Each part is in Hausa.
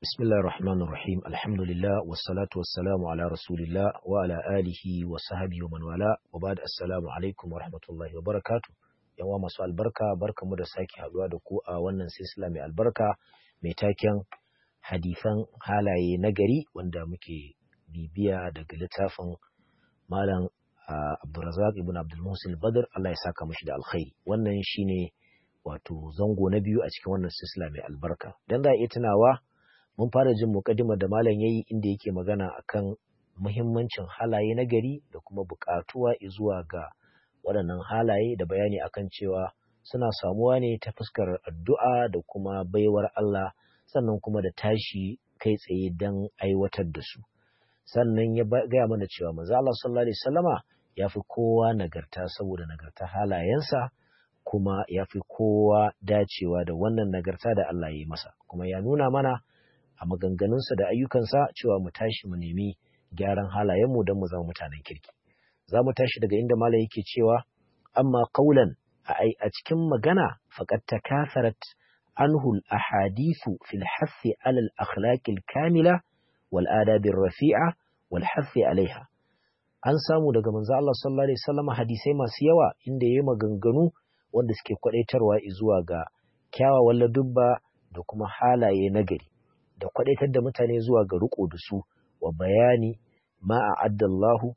بسم الله الرحمن الرحيم الحمد لله والصلاة والسلام على رسول الله وعلى آله وصحبه ومن والاه وبعد السلام عليكم ورحمة الله وبركاته yawa masu albarka barkamu da sake haduwa da ku a wannan silsila mai albarka mai taken hadifan halaye na gari wanda muke bibiya daga littafin malam Abdulrazak ibn Abdul Muhsin Badr Allah ya saka mashi da alkhairi wannan shine wato zango na biyu a cikin wannan silsila mai albarka dan za a iya tunawa mun fara jin mukaddimar da malam yayi inda yake magana akan muhimmancin halaye na gari da kuma buƙatuwa zuwa ga waɗannan halaye da bayani akan cewa suna samuwa ne ta fuskar addu'a da kuma baiwar Allah sannan kuma da tashi kai tsaye don aiwatar da su sannan ya gaya mana cewa manzo Allah sallallahu alaihi wasallama ya fi kowa nagarta saboda nagarta halayensa kuma ya fi kowa dacewa da wannan nagarta da Allah ya yi masa kuma ya nuna mana a maganganunsa da ayyukansa cewa mu tashi mu nemi gyaran halayenmu don mu zama mutanen kirki za mu tashi daga inda malam yake cewa amma qaulan a cikin magana faqad takatharat anhu al-ahadithu fil hathi ala al-akhlaq al-kamila wal adab ar-rafi'a wal hathi alaiha an samu daga manzo Allah sallallahu alaihi wasallam hadisai masu yawa inda yayi maganganu wanda suke kwadaitarwa zuwa ga kyawawan ladubba da kuma halaye nagari da kwadaitar da mutane zuwa ga riko da su wa bayani ma a'addallahu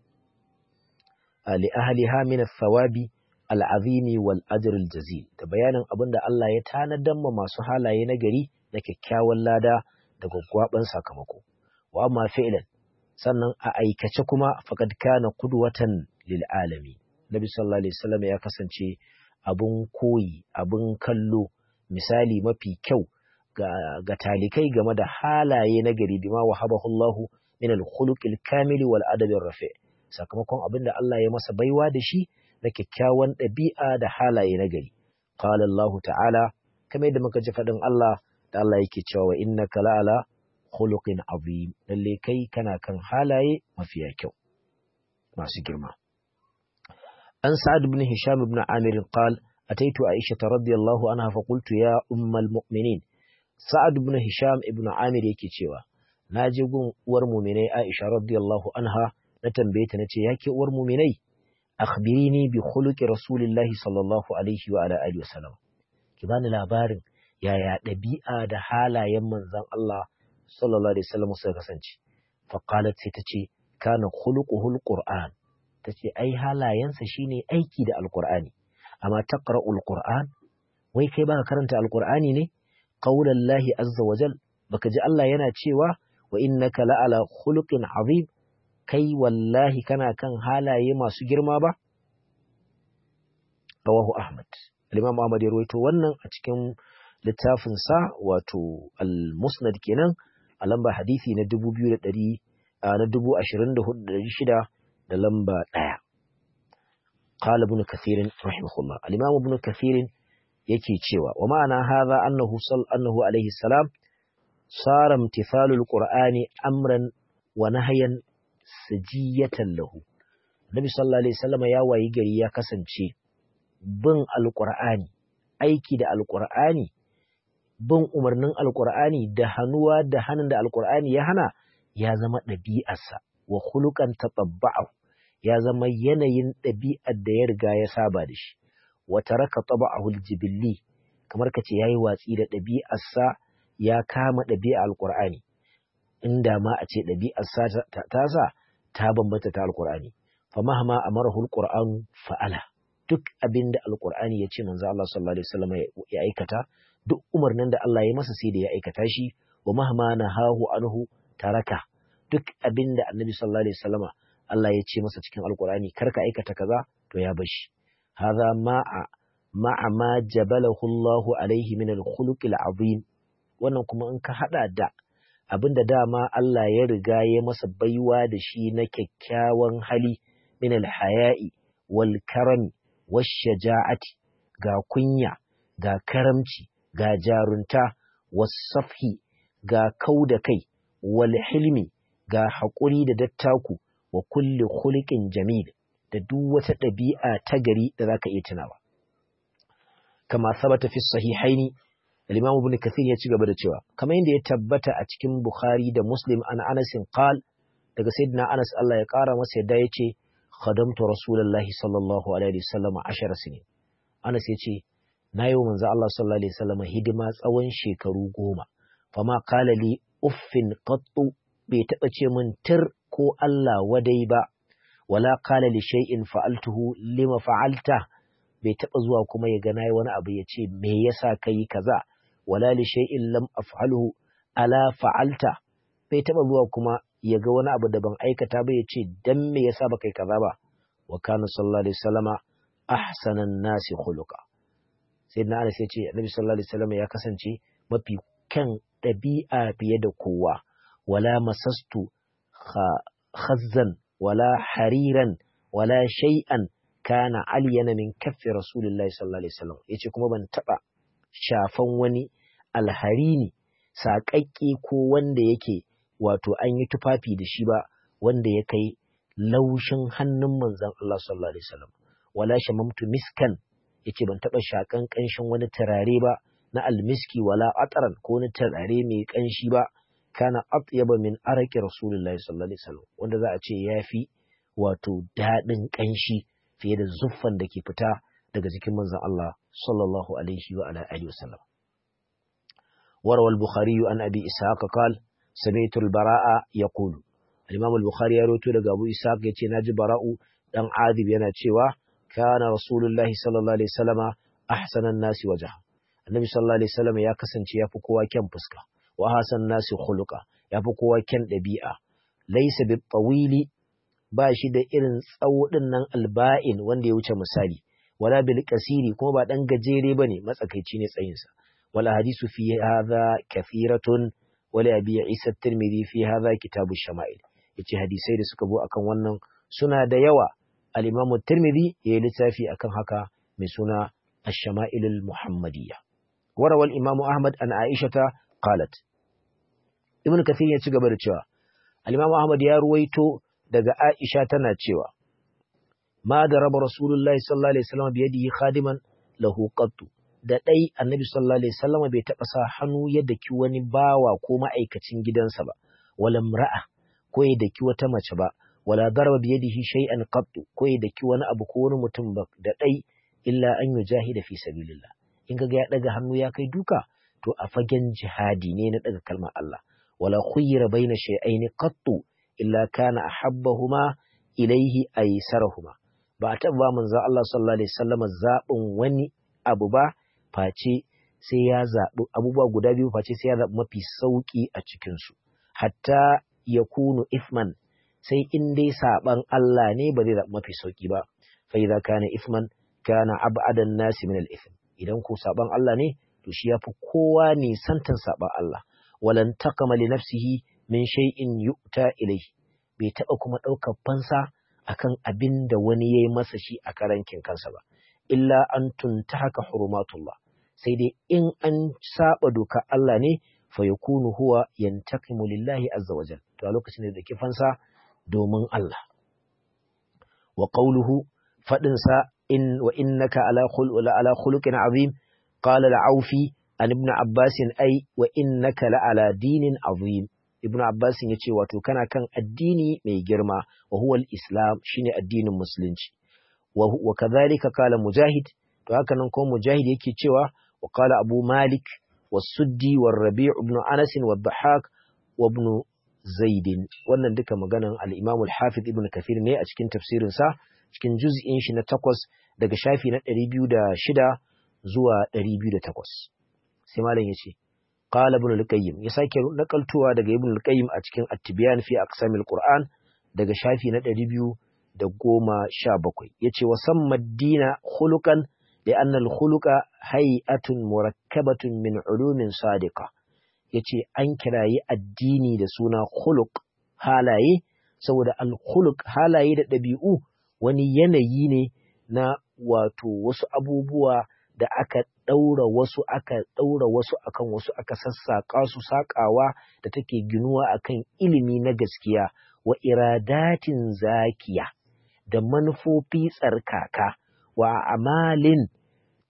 li ahliha min thawabi al'azimi wal ajr jazil da bayanin abin da Allah ya tanadar ma masu halaye na gari na kyakkyawan lada da gwaggwaban sakamako wa amma fi'lan sannan a aikace kuma faqad kana qudwatan lil alami nabi sallallahu alaihi wasallam ya kasance abun koyi abun kallo misali mafi kyau ga, ga talikai game da halaye na gari bima wahabahu Allahu min al-khuluqil kamili wal adabi rafi sakamakon abin da Allah ya masa baiwa da shi na kyakkyawan ɗabi'a da halaye na gari qala Allah ta'ala kamar yadda muka ji faɗin Allah da Allah yake cewa wa innaka la'ala khuluqin azim lalle kai kana kan halaye mafiya kyau masu girma an sa'ad ibn hisham ibn amir qal ataitu aisha radiyallahu anha fa qultu ya ummal mu'minin sa'ad ibn hisham ibn amir yake cewa na je gun uwar mu'minai aisha radiyallahu anha na tambaye ta nace yake uwar mu'minai akhbirini bi khuluqi rasulillahi sallallahu alaihi wa ala alihi wasallam ki bani labarin yaya ɗabi'a da halayen manzon Allah sallallahu alaihi wasallam suka kasance fa qalat sai tace kana khuluquhul qur'an tace ai halayensa shine aiki da alqur'ani amma taqra'ul qur'an wai kai baka karanta alqur'ani ne qaulallahi azza wa jal baka ji Allah yana cewa wa innaka la'ala khuluqin azim kai wallahi kana kan halaye masu girma ba? Rawahu Ahmad. Al-Imam Ahmad ya rawaito wannan a cikin littafinsa wato Al-Musnad kenan a lamba hadisi na 2200 na 24600 da lamba 1. Qala Ibn Kathir rahimahullah. Al-Imam Ibn Kathir yake cewa wa ma'ana hadha annahu sal annahu alayhi salam sara imtithalul qur'ani amran wa nahyan sajiyatan lahu Nabi sallallahu alaihi wasallam ya wayi gari ya kasance bin alqur'ani aiki da alqur'ani bin umarnin alqur'ani da hannuwa da hannun da alqur'ani ya hana ya zama ɗabi'arsa wa khuluqan tatabba'u ya zama yanayin ɗabi'ar da ya riga ya saba da shi wa taraka taba'ahu aljibilli kamar kace yayi watsi da ɗabi'arsa ya kama ɗabi'ar alqur'ani inda ma a ce ɗabi'arsa ta sa ta bambanta ta alkur'ani fa mahma amarahu alqur'anu fa'ala duk abinda alqur'ani ya ce manzo Allah sallallahu alaihi wasallam ya aikata duk umarnin da Allah ya masa sai da ya aikata shi wa mahma nahahu anhu taraka duk abinda annabi sallallahu alaihi wasallam Allah ya ce masa cikin alqur'ani karka aikata kaza to ya bashi hadha ma'a ma'a ma jabalahu Allah alaihi min al-khuluq al-azim wannan kuma in ka hada da abinda dama Allah ya riga ya masa baiwa da shi na kyakkyawan hali min alhaya'i wal karami wash shaja'ati ga kunya ga karamci ga jarunta was safhi ga kauda kai wal hilmi ga haƙuri da dattaku wa kulli khuluqin jamil da duk wata ɗabi'a ta gari da zaka iya tunawa kama sabata fi sahihaini al-imam ibn kathir ya ci gaba da cewa kamar yadda ya tabbata a cikin bukhari da muslim an anas qal daga sayyidina anas Allah ya kara masa yadda yace khadamtu rasulullahi sallallahu alaihi wasallam 10 sinin anas yace nayi wa manzo Allah sallallahu alaihi wasallam hidima tsawon shekaru goma fama qala li uffin qattu bai taba ce min tir ko Allah wadai ba wala qala li shay'in fa'altuhu lima fa'alta bai taba zuwa kuma ya ga nayi wani abu ya ce me yasa kai kaza wala li shay'in lam af'alhu ala fa'alta bai taba zuwa kuma ya ga wani abu da ban aikata ba ya ce dan me yasa ba kai kaza ba wa kana sallallahu alaihi wasallama ahsanan nasi khuluqa sayyidina Anas ya ce Annabi sallallahu alaihi wasallam ya kasance mafi kan ɗabi'a fiye da kowa wala masastu khazzan wala hariran wala shay'an kana aliyana min kaffi rasulillahi sallallahu alaihi wasallam yace kuma ban taba shafan wani alharini saƙaƙƙe ko wanda yake wato an yi tufafi da shi ba wanda ya kai laushin hannun manzon Allah sallallahu alaihi wasallam wala shamamtu miskan yace ban taba shakan kanshin wani turare ba na almiski wala ataran ko wani turare mai kanshi ba kana atyaba min araki rasulullahi sallallahu alaihi wasallam wanda za a ce yafi wato dadin kanshi fiye da zuffan da ke fita daga jikin manzon Allah sallallahu alaihi wa ala alihi wasallam وروى البخاري عن أبي إسحاق قال سمعت البراء يقول الإمام البخاري يروي daga Abu Ishaq yace naji Bara'u dan Adib yana cewa kana Rasulullahi sallallahu alaihi wasallama ahsanan nasi wajha Annabi sallallahu alaihi wasallam ya kasance yafi kowa kyan fuska wa hasan nasi khuluqa yafi kowa kyan dabi'a laysa bit tawili ba shi da irin tsawo din nan alba'in wanda ya wuce misali wala bil kasiri kuma ba dan gajere bane matsakaici ne tsayinsa wala hadisu fi hadha kathiratun wala abi isa tirmidhi fi hadha kitabu shama'il yace hadisai da suka zo akan wannan suna da yawa al-imamu tirmidhi ya yi littafi akan haka mai suna ash-shama'il al-muhammadiyya warawa al-imamu ahmad an aishata qalat ibnu kathir ya ci gaba da cewa al-imamu ahmad ya ruwaito daga aisha tana cewa ma da raba rasulullahi sallallahu alaihi wasallam bi yadihi khadiman lahu qattu da ɗai annabi sallallahu alaihi wasallam bai taɓa sa hannu ya daki wani bawa ko ma'aikacin gidansa ba wala mra'a ko ya daki wata mace ba wala darba bi yadihi shay'an qattu ko ya daki wani abu ko wani mutum ba da ɗai illa an yujahida fi sabilillah in kaga ya daga hannu ya kai duka to a fagen jihadi ne na daga kalmar Allah wala khuyyira baina shay'aini qattu illa kana ahabbahuma ilaihi aysarahuma ba a taɓa manzo Allah sallallahu alaihi wasallam zaɓin wani abu ba face sai ya zaɓi abubuwa guda biyu face sai ya zaɓi mafi sauƙi a cikinsu hatta ya kunu ifman sai in dai saɓan Allah ne ba zai zaɓi mafi sauƙi ba fa idza kana ifman kana ab'adan nasi min al-ithm idan ko saɓan Allah ne to shi yafi kowa ne santan saɓan Allah walan taqama li nafsihi min shay'in yu'ta ilayhi bai taɓa kuma ɗaukar fansa akan abin da wani ya yi masa shi a karankin kansa ba illa an tuntahaka hurumatullah sai dai in an saba doka Allah ne fa yakunu huwa yantaqimu lillahi azza wa jal to a lokacin da ke fansa domin Allah wa qawluhu fadin sa in wa innaka ala khul ala khuluqin azim qala al-aufi an ibn abbas ay wa innaka la ala dinin azim ibn abbas yace wato kana kan addini mai girma wa huwa al-islam shine addinin musulunci wa kadhalika qala mujahid to haka nan ko mujahid yake cewa wa qala abu malik was-suddi war-rabi' ibn anas wad-dhahhak wa ibn zaid wannan duka maganan al-imam al-hafiz ibn kathir ne a cikin tafsirin sa cikin juz'in shi na 8 daga shafi na 206 zuwa 208 sai malam yace qala ibn al-qayyim ya sake nakaltuwa daga ibn al-qayyim a cikin at-tibyan fi aqsamil qur'an daga shafi na 200 da goma sha bakwai ya ce wasan maddina hulukan da annal huluka hay'atun murakkabatun min ulumin sadiqa ya ce an kirayi addini da suna huluk halaye saboda al-huluk halaye da ɗabi'u wani yanayi ne na wato wasu abubuwa da aka ɗaura wasu aka ɗaura wasu akan wasu aka sassaƙa su saƙawa da take ginuwa akan ilimi na gaskiya wa iradatin zakiya da manufofi tsarkaka wa amalin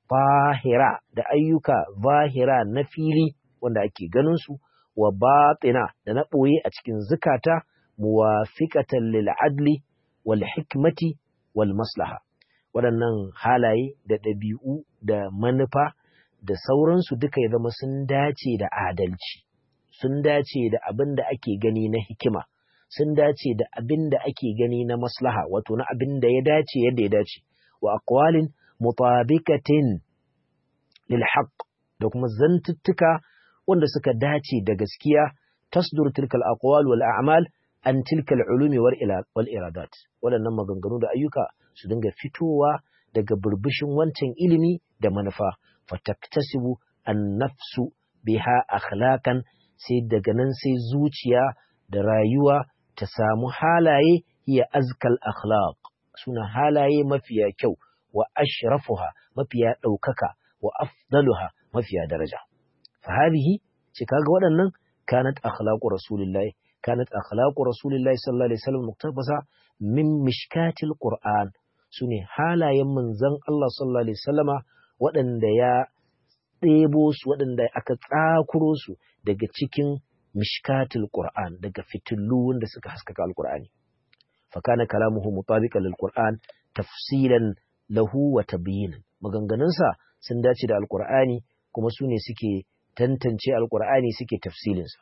zahira da ayyuka zahira na fili wanda ake ganin su wa batina da na ɓoye a cikin zukata muwafiqatan lil adli wal hikmati wal maslaha waɗannan halaye da ɗabi'u da manufa da sauransu duka ya zama sun dace da adalci sun dace da abin da ake gani na hikima sun dace da abin da ake gani na maslaha wato na abin da ya dace yadda ya dace wa aqwalin mutabikatin lil haqq da kuma zantuttuka wanda suka dace da gaskiya tasdur tilkal aqwal wal a'mal an tilkal ulumi wal iradat waɗannan maganganu da ayyuka su dinga fitowa daga burbushin wancan ilimi da manufa fataktasibu an nafsu biha akhlaqan sai daga nan sai zuciya da rayuwa ta samu halaye hiya azkal akhlaq suna halaye mafiya kyau wa ashrafuha mafiya ɗaukaka wa afdaluha mafiya daraja fa hadhihi ce kaga waɗannan kanat akhlaqu rasulillahi kanat akhlaqu rasulillahi sallallahu alaihi wasallam muktabasa min mishkatil qur'an sune halayen manzon Allah sallallahu alaihi wasallama waɗanda ya ɗebo su waɗanda aka tsakuro su daga cikin mishkatul Qur'an daga fitillu wanda suka haskaka alqur'ani fa kana kalamuhu mutabiqan lil Qur'an tafsilan lahu wa tabyinan maganganunsa sun dace da alqur'ani kuma su ne suke tantance alqur'ani suke tafsilin sa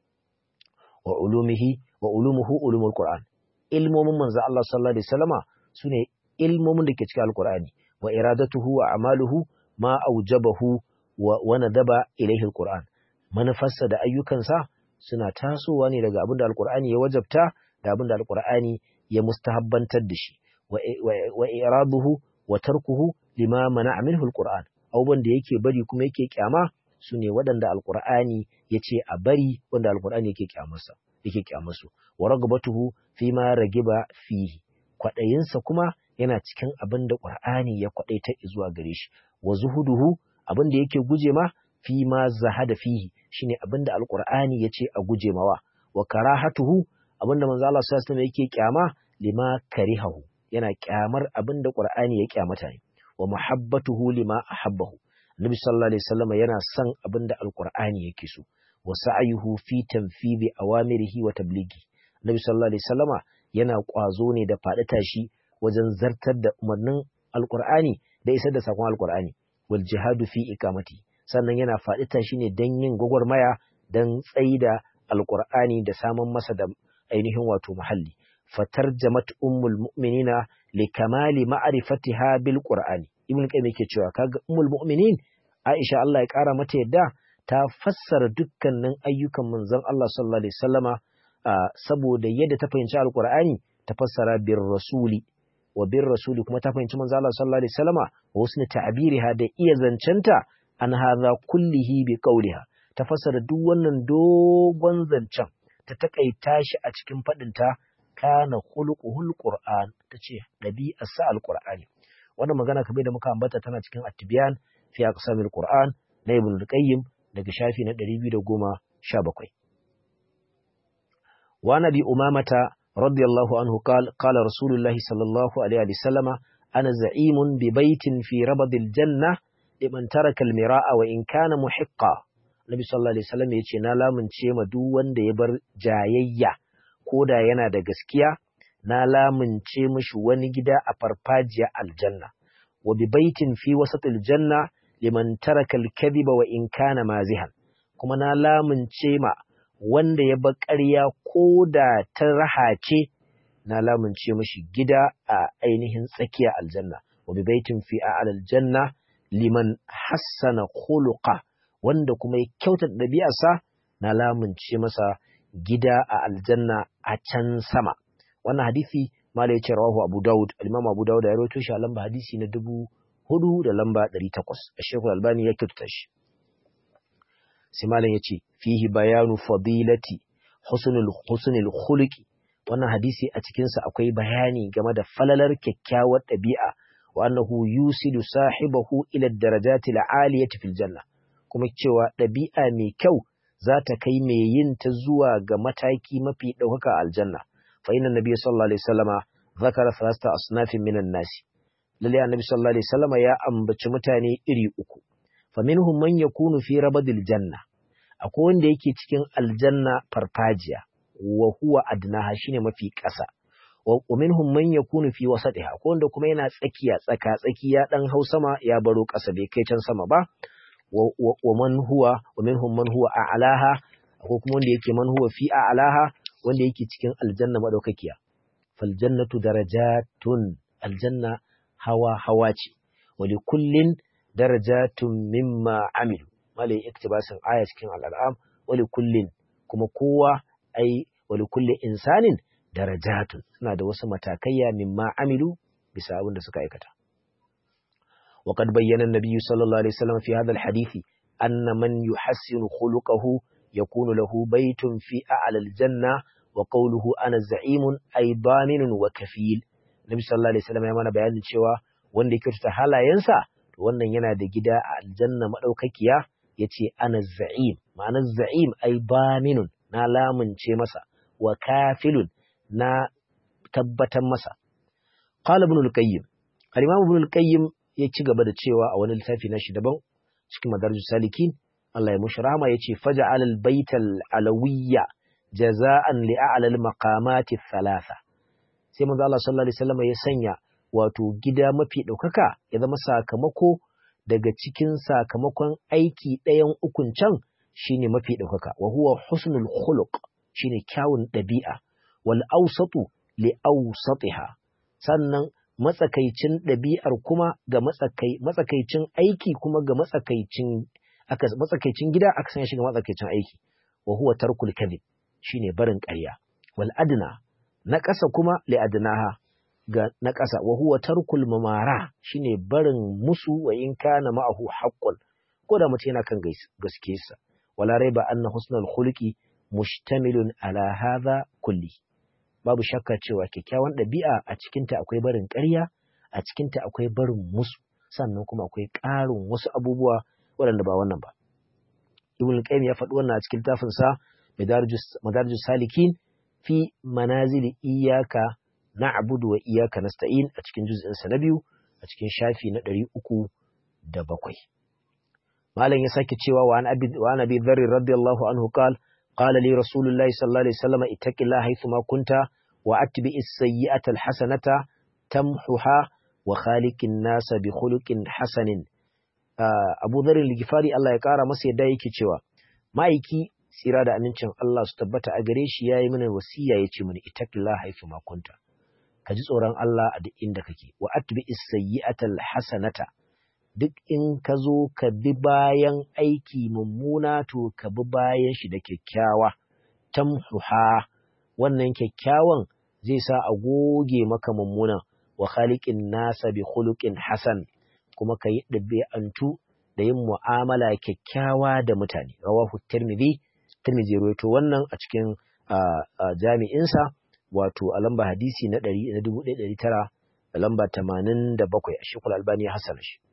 wa ulumihi wa ulumuhu ulumul Qur'an ilmomin manzo Allah sallallahu alaihi wasallama sune ilmomin da ke cikin alqur'ani wa iradatuhu wa amaluhu ma aujabahu wa nadaba ilaihi alquran manufarsa da ayyukansa suna tasowa ne daga abin da alqur'ani ya wajabta da abin da alqur'ani ya mustahabbantar da shi wa iraduhu wa tarkuhu lima mana'a minhu alquran abubuwan da yake bari kuma yake kyama su ne waɗanda alqur'ani ya ce a bari wanda alqur'ani yake kyamarsa yake kyamarsu wa ragabatuhu fi ma ragiba fihi kwaɗayinsa kuma yana cikin abin da qur'ani ya kwaɗaita zuwa gare shi wa zuhuduhu abin da yake guje ma fi ma zahada fihi shine abin da alqur'ani yace a guje mawa wa karahatuhu abin da manzo Allah sallallahu alaihi yake kyama lima karihahu yana kyamar abin da qur'ani ya kyamata ne wa muhabbatuhu lima ahabbahu annabi sallallahu alaihi wasallam yana son abin da alqur'ani yake so wa sa'yuhu fi tanfidhi awamirihi wa tablighi annabi sallallahu alaihi wasallama yana kwazo ne da faɗi tashi wajen zartar da umarnin alqur'ani da isar da sakon alqur'ani wal jihadu fi ikamati sannan yana faɗi tashi ne don yin gwagwarmaya don tsaida alƙur'ani da samun masa da ainihin wato muhalli fatar jamat ummul mu'minina li kamali ma'rifatiha bil qur'ani ibn qayyim yake cewa kaga ummul mu'minin aisha Allah ya kara mata yadda ta fassara dukkanin ayyukan manzon Allah sallallahu alaihi wasallama saboda yadda ta fahimci alqur'ani ta fassara bir rasuli wa bin rasuli kuma ta fahimci manzo Allah sallallahu alaihi wasallama wa husni ta'biriha da iya zancenta an hadha kullihi bi qawliha ta fassara duk wannan dogon zancen ta takaita shi a cikin fadin ta kana khuluquhul qur'an tace dabi'ar sa alqur'ani wannan magana kamar da muka ambata tana cikin at-tibyan fi aqsamil qur'an na ibn al-qayyim daga shafi na 217 wa nabi umamata رضي الله عنه قال قال رسول الله صلى الله عليه وسلم أنا زعيم ببيت في ربض الجنة لمن ترك المراء وإن كان محقا Nabi sallallahu alaihi wasallam ya ce na lamunce ma duk wanda ya bar jayayya ko da yana da gaskiya na lamunce mishi wani gida a farfajiya aljanna wa bi baitin fi wasatil janna liman taraka al-kadhiba wa in kana mazihan kuma na lamunce ma wanda ya bar ƙarya ko da ta raha ce na lamunce mishi gida a ainihin tsakiya aljanna wa bi baitin fi a'lal janna liman hassana khuluqa wanda kuma ya kyautata ɗabi'arsa na lamunce masa gida a aljanna a can sama wannan hadisi malai ce rawahu abu daud al-imam abu daud ya rawaito shi a lamba hadisi na dubu hudu da lamba ɗari takwas a shekul albani ya kyautata shi sai malam ya ce fihi bayanu fadilati husnul husnul khuluqi wannan hadisi a cikinsa akwai bayani game da falalar kyakkyawar ɗabi'a wa annahu yusilu sahibahu ila darajati al-aliyati fil janna kuma cewa ɗabi'a mai kyau za ta kai mai yin ta zuwa ga mataki mafi ɗaukaka aljanna fa inna nabiyyu sallallahu alaihi wasallama zakara thalatha asnafin minan nasi lalle annabi sallallahu alaihi wasallam ya ambaci mutane iri uku faminhum man yakunu fi rabadil janna akwai wanda yake cikin aljanna farfajiya wa huwa adnaha shine mafi ƙasa wa minhum man yakunu fi wasatiha akwai wanda kuma yana tsakiya tsaka tsakiya dan hau sama ya baro ƙasa bai kai can sama ba wa man huwa wa minhum man huwa a'laha akwai kuma wanda yake man huwa fi a'laha wanda yake cikin aljanna madaukakiya fal jannatu darajatun aljanna hawa hawa ce wa li kullin darajatun mimma amilu malai iktibasin aya cikin al'am wa li kullin kuma kowa ai wa li kulli insanin darajatun suna da wasu matakaiya mimma amilu bisa abin da suka aikata وقد بين النبي صلى الله عليه وسلم في هذا الحديث أن من يحسن خلقه يكون له بيت في أعلى الجنة وقوله أنا زعيم أي ضامن وكفيل النبي صلى الله عليه وسلم يمانا بيان cewa wanda yake ta halayensa wannan yana da gida a aljanna madaukakiya yace ana za'im ma'ana za'im ai baminun na lamunce masa wa kafilun na tabbatar masa qala ibn al-qayyim al-imam ibn al-qayyim ya ci gaba da cewa a wani littafi na shi daban cikin madarajus salikin Allah ya mushi rahama yace faj'al al-baital alawiyya jaza'an li a'la al-maqamati thalatha sai manzo Allah sallallahu alaihi wasallam ya sanya wato gida mafi daukaka ya zama sakamako daga cikin sakamakon aiki ɗayan ukun can shine mafi daukaka wa huwa husnul khuluq shine kyawun ɗabi'a wal awsatu li awsatiha sannan matsakaicin ɗabi'ar kuma ga matsakaicin aiki kuma ga matsakaicin aka matsakaicin gida aka sanya shi ga matsakaicin aiki wa huwa tarkul kadhib shine barin ƙarya wal adna na ƙasa kuma li adnaha ga na ƙasa wa huwa tarkul mamara shine barin musu wa in kana ma'ahu haqqun ko da mutum yana kan gaskiyarsa wala raiba anna husnul khuluqi mushtamilun ala hadha kulli babu shakka cewa kyakkyawan ɗabi'a a cikinta akwai barin ƙarya a cikinta akwai barin musu sannan kuma akwai ƙarin wasu abubuwa waɗanda ba wannan ba ibn qayyim ya faɗi wannan a cikin littafin sa madarijus salikin fi manazili iyyaka na'budu wa iyyaka nasta'in a cikin juz'in sa na biyu a cikin shafi na ɗari uku da bakwai malam ya sake cewa wa an abi wa an abi dharr radiyallahu anhu qala قال لي رسول الله صلى الله عليه وسلم اتق الله حيثما كنت واتبع السيئة الحسنة تمحها وخالق الناس بخلق حسن Abu Dharr al-Ghifari Allah ya kara masa yadda yake cewa ma'aiki tsira da amincin Allah su tabbata a gare shi yayi mana wasiya yace mini ittaqillaha haythu ma kunta ka ji tsoron Allah a duk inda kake wa atbi as-sayyi'atal hasanata duk in ka zo ka bi bayan aiki mummuna to ka bi bayan shi da kyakkyawa tamhuha wannan kyakkyawan zai sa a goge maka mummuna wa khaliqin nasa bi khuluqin hasan kuma ka yi ɗabi'antu da yin mu'amala kyakkyawa da mutane rawahu tirmidhi tirmidhi rawaito wannan a cikin jami'insa wato a lamba hadisi na 1900 da lamba 87 a shekul albani ya hasana shi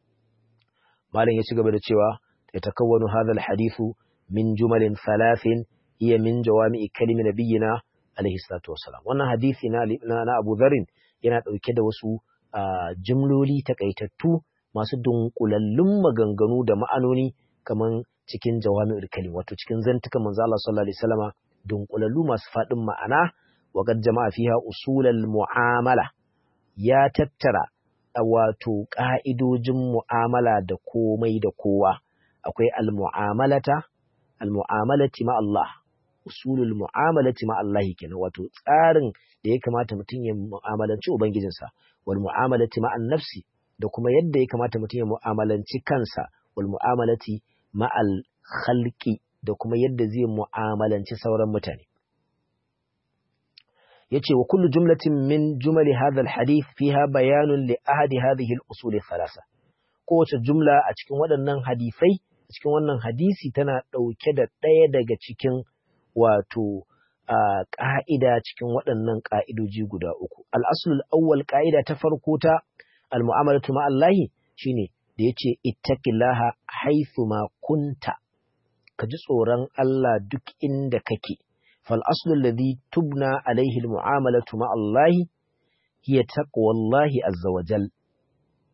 malam ya ci gaba da cewa ya takawwanu hadha alhadithu min jumalin thalathin iya min jawami'i kalimi nabiyina alaihi salatu wassalam wannan hadisi na na Abu Dharr yana dauke da wasu jimloli takaitattu masu dunkulallun maganganu da ma'anoni kaman cikin jawami'ul kalim wato cikin zantukan manzo Allah sallallahu alaihi wasallama dunkulallu masu fadin ma'ana wa qad jama'a fiha usulal mu'amala ya tattara wato ƙa'idojin mu'amala da komai da kowa, akwai al-mu'amalata, al-mu'amalati ma Allah, usulul mu'amalati ma Allah kenan wato tsarin da ya kamata mutum ya mu'amalanci Ubangijinsa, wal mu'amalati ma nafsi da kuma yadda ya kamata mutum ya mu'amalanci kansa, wal mu'amalati ma al-khalqi da kuma yadda zai mu'amalanci sauran mutane. yace wa kullu jumlatin min jumali hadha alhadith fiha bayanun li ahadi hadhihi al-usul thalatha kowace jumla a cikin waɗannan hadisai a cikin wannan hadisi tana ɗauke da ɗaya daga cikin wato ƙa'ida cikin waɗannan ƙa'idoji guda uku al-aslul awwal ƙa'ida ta farko ta al-mu'amalatu ma Allahi shine da yace ittaqillaha haythu ma kunta ka ji tsoron Allah duk inda kake فالأصل الذي تبنى عليه المعاملة مع الله هي تقوى الله عز وجل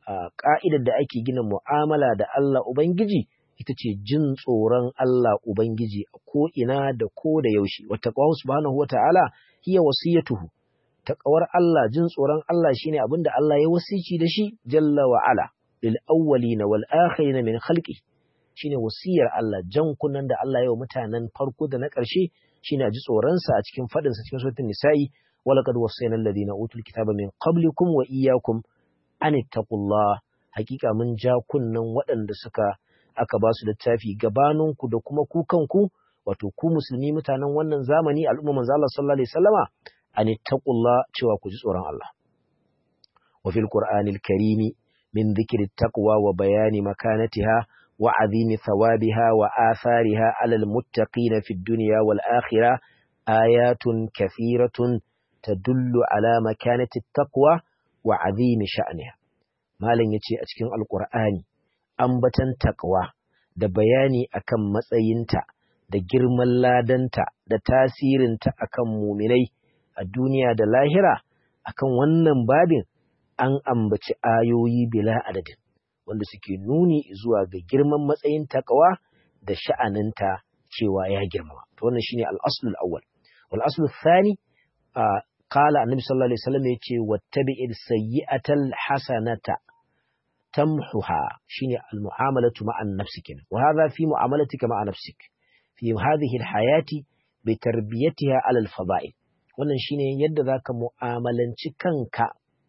ka'idar da ake gina mu'amala da Allah Ubangiji ita ce jin tsoron Allah Ubangiji a ko'ina da ko da yaushe, wata ƙwahun subhanahu wa ta'ala hiya wasiyatuhu, taƙawar Allah jin tsoron Allah shine abin da Allah ya wasici da shi jalla wa ala, lil awwalina wal akhirina min khalqi shine wasiyar Allah jan kunnan da Allah ya wa mutanen farko da na ƙarshe shine a ji tsoronsa a cikin faɗinsa cikin suratul nisa'i walaqad wasayna alladhina utul kitaba min qablikum wa iyyakum an ittaqullah hakika mun ja kunnan waɗanda suka aka ba su littafi gabaninku da kuma ku kanku wato ku musulmi mutanen wannan zamani al'umma manzo Allah sallallahu alaihi wasallama an ittaqullah cewa ku ji tsoron Allah wa fil qur'anil karimi min dhikri taqwa wa bayani makanatiha wa azimi thawabiha wa athariha alal muttaqina fid dunya wal akhirah ayatun kathiratun tadullu ala makanati taqwa wa azimi sha'niha malam yace a cikin alqur'ani ambatan taqwa da bayani akan matsayinta da girman ladanta da tasirinta akan muminai a duniya da lahira akan wannan babin an ambaci ayoyi bila adadin wanda suke nuni zuwa ga girman matsayin taqwa da sha'aninta cewa ya girmama to wannan shine al-aslu al-awwal wal aslu thani qala annabi sallallahu alaihi wasallam yace wattabi'il sayyi'atal hasanata tamhuha shine al-mu'amalatu ma'an nafsik wa hadha fi mu'amalatika ma'a nafsik fi hadhihi al-hayati bi tarbiyatiha 'ala al-fada'il wannan shine yadda zaka mu'amalanci kanka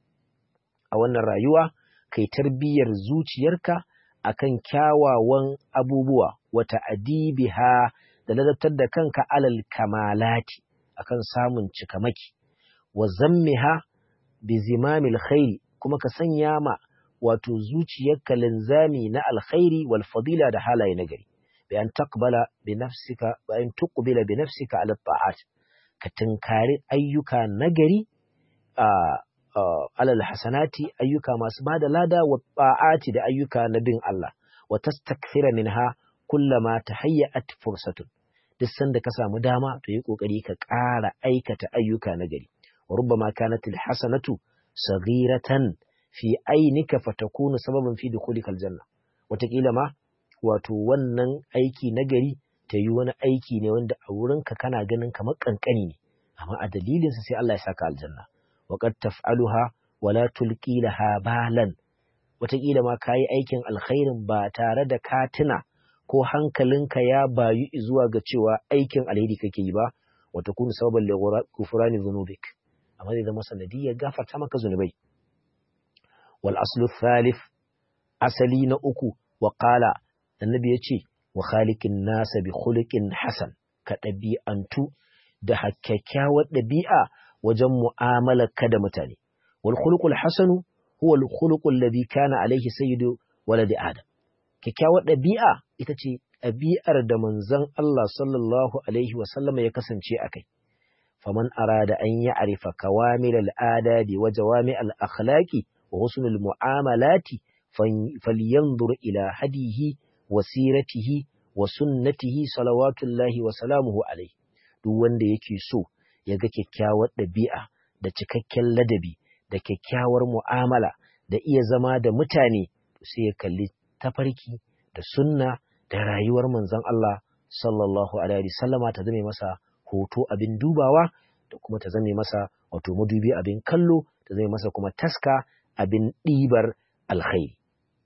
a wannan rayuwa kai tarbiyyar zuciyarka akan kyawawan abubuwa wata adibiha da ladabtar da kanka alal kamalati akan samun cikamaki wa zammiha bi zimamil khairi kuma ka sanya ma wato zuciyarka linzami na alkhairi wal fadila da halaye nagari bi an taqbala bi nafsika wa an tuqbila bi nafsika ala ta'at ka tunkari ayyuka nagari a alal hasanati ayyuka masu bada lada wa ta'ati da ayyuka na bin Allah wa tastakthira minha kullama tahayyat fursatun duk sanda ka samu dama to yi kokari ka ƙara aikata ayyuka na gari wa rubbama kanat alhasanatu saghiratan fi ainika fatakunu sababan fi dukhulika aljanna wataƙila ma wato wannan aiki na gari ta yi wani aiki ne wanda a wurinka kana ganin kamar kankani ne amma a dalilinsa sai Allah ya saka aljanna wa qad taf'aluha wa la tulqi laha balan wataƙila ma kayi aikin alkhairin ba tare da katina ko hankalinka ya bayu zuwa ga cewa aikin alheri kake yi ba wata kunu sababan gufurani zunubik amma zai zama sanadiyar gafarta maka zunubai wal aslu thalith asali na uku wa qala annabi yace wa khaliqin nasa bi khuluqin hasan ka ɗabi'antu da kyakkyawar ɗabi'a wajen mu'amalar ka da mutane wal khuluqul hasanu huwa al khuluqul ladhi kana alaihi sayyidu waladi adam kyakkyawar ɗabi'a ita ce ɗabi'ar da manzon Allah sallallahu Alaihi wasallama ya kasance a kai. Faman arada an yi arifa kawamil al'adabi wa jawami al'akhlaki wa husnul mu'amalati falyanzur ila hadihi wa siratihi wa sunnatihi salawatullahi wa salamuhu alaihi. Duk wanda yake so ya ga kyakkyawar ɗabi'a da cikakken ladabi da kyakkyawar mu'amala da iya zama da mutane sai ya kalli tafarki da sunna da rayuwar manzon Allah sallallahu alaihi sallama ta zame masa hoto abin dubawa da kuma ta zame masa wato madubi abin kallo ta zame masa kuma taska abin ɗibar alkhairi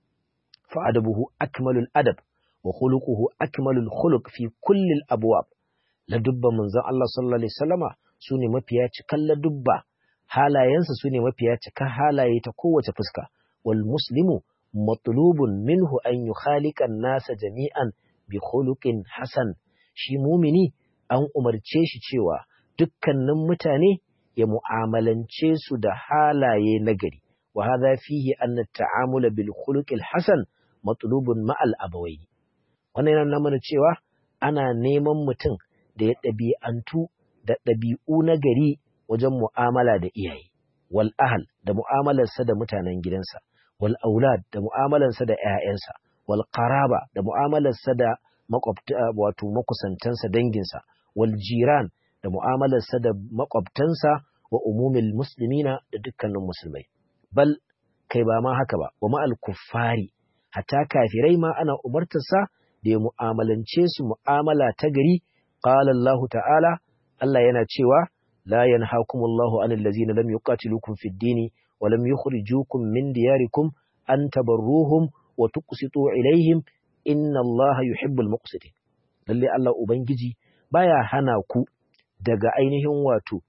fa adabuhu akmalul adab wa khuluquhu akmalul khuluq fi kulli al-abwab ladubban manzon Allah sallallahu alaihi sallama sune mafiya cikan ladubba halayensa sune mafiya cikan halaye ta kowace fuska wal muslimu matlubun minhu an yukhalika nasa jami'an bi khuluqin hasan shi mumini an umarce shi cewa dukkanin mutane ya mu'amalance su da halaye nagari wa hadha fihi anna ta'amula bil khuluqil hasan matlubun ma'al abawaini wannan yana mana cewa ana neman mutum da ya ɗabi'antu da ɗabi'u nagari wajen mu'amala da iyaye wal ahal da mu'amalarsa da mutanen gidansa wal aulad da mu'amalarsa da ‘ya'yansa, wal qaraba da mu'amalarsa da wato makusantansa danginsa, wal jiran da mu'amalarsa da makwabtansa wa umumil muslimina da dukkanin musulmai. Bal kai ba ma haka ba wa ma'al kuffari hatta kafirai ma ana umartarsa da ya mu'amalance su mu'amala ta gari qala Allah ta'ala Allah yana cewa la yanhaakumullahu 'anil ladzina lam yuqatilukum fid dini wa lam yukhrijukum min diyarikum an tabarruhum wa tuqsitu ilaihim inna Allah yuhibbul muqsitin lalle Allah ubangiji baya hana ku daga ainihin wato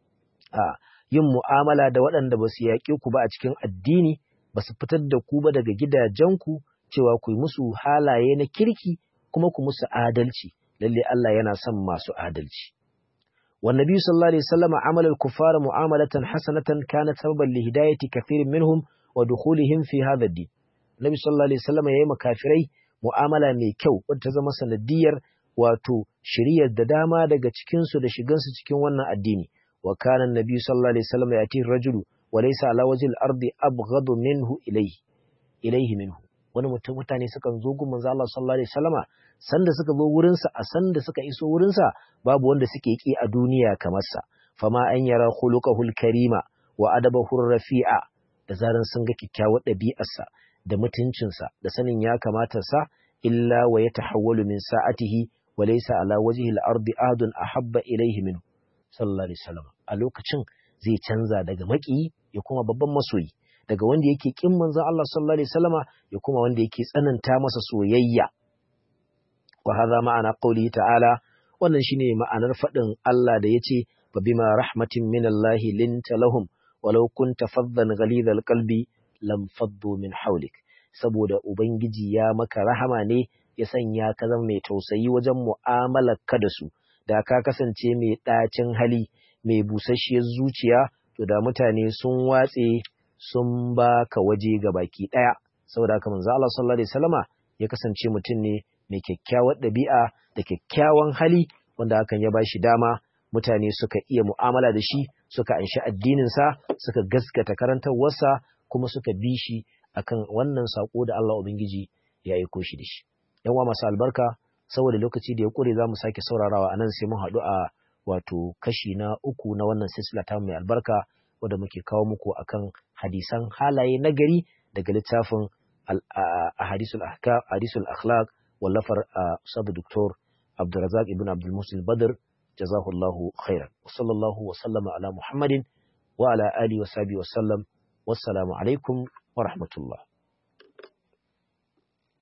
a yin mu'amala da waɗanda ba su yaƙe ku ba a cikin addini ba su fitar da ku ba daga gidajenku cewa ku yi musu halaye na kirki kuma ku musu adalci lalle Allah yana son masu adalci والنبي صلى الله عليه وسلم عمل الكفار معاملة حسنة كانت سببا لهداية كثير منهم ودخولهم في هذا الدين النبي صلى الله عليه وسلم يا مكافري mu'amala mai kyau wadda ta zama sanadiyar wato shiriyar da dama daga cikinsu da shigansu cikin wannan addini wa kana annabi sallallahu alaihi wasallam yati rajulu wa laysa ala wajhi al-ardi abghadu minhu ilayhi ilayhi minhu wani mutum mutane suka zo gun manzo Allah sallallahu alaihi wasallama sanda suka zo wurin sa a sanda suka iso wurin sa babu wanda suke ki a duniya kamar sa fama an yara khuluquhul karima wa adabahu rafi'a da zaran sun ga kyakkyawar ɗabi'arsa da mutuncinsa da sanin ya kamata sa illa wa ya tahawwalu min sa'atihi wa laysa ala wajhi al-ardi ahadun ahabba ilayhi min sallallahu alaihi wasallam a lokacin zai canza daga maki ya kuma babban masoyi daga wanda yake kin manzon Allah sallallahu alaihi wasallama ya kuma wanda yake tsananta masa soyayya wa hadha ma'ana qawli ta'ala wannan shine ma'anar fadin Allah da yace fa bima rahmatin min Allah linta lahum walau kunta faddan ghalidhal qalbi lam faddu min haulik saboda ubangiji ya maka rahama ne ya sanya ka zama mai tausayi wajen mu'amalar ka da su da ka kasance mai ɗacin hali mai busasshiyar zuciya to da mutane sun watse sun ba ka waje ga baki ɗaya saboda haka manzo Allah sallallahu alaihi wasallama ya kasance mutum ne mai kyakkyawar ɗabi'a da kyakkyawan hali wanda hakan ya bashi dama mutane suka iya mu'amala da shi suka anshi addininsa suka gaskata karantarwarsa kuma suka bi shi akan wannan sako da Allah Ubangiji ya aiko shi da shi. Yan masu albarka saboda lokaci da ya kure za mu sake saurarawa a nan sai mun haɗu a wato kashi na uku na wannan silsila ta mai albarka wanda muke kawo muku akan hadisan halaye na gari daga littafin hadisul akhlaq wallafar sabu doktor Abdulrazak ibn Abdul Musil Badr jazahullahu khairan wa sallallahu wa sallama ala Muhammadin wa ala alihi wa sahbihi wa sallam wassalamu alaikum wa rahmatullah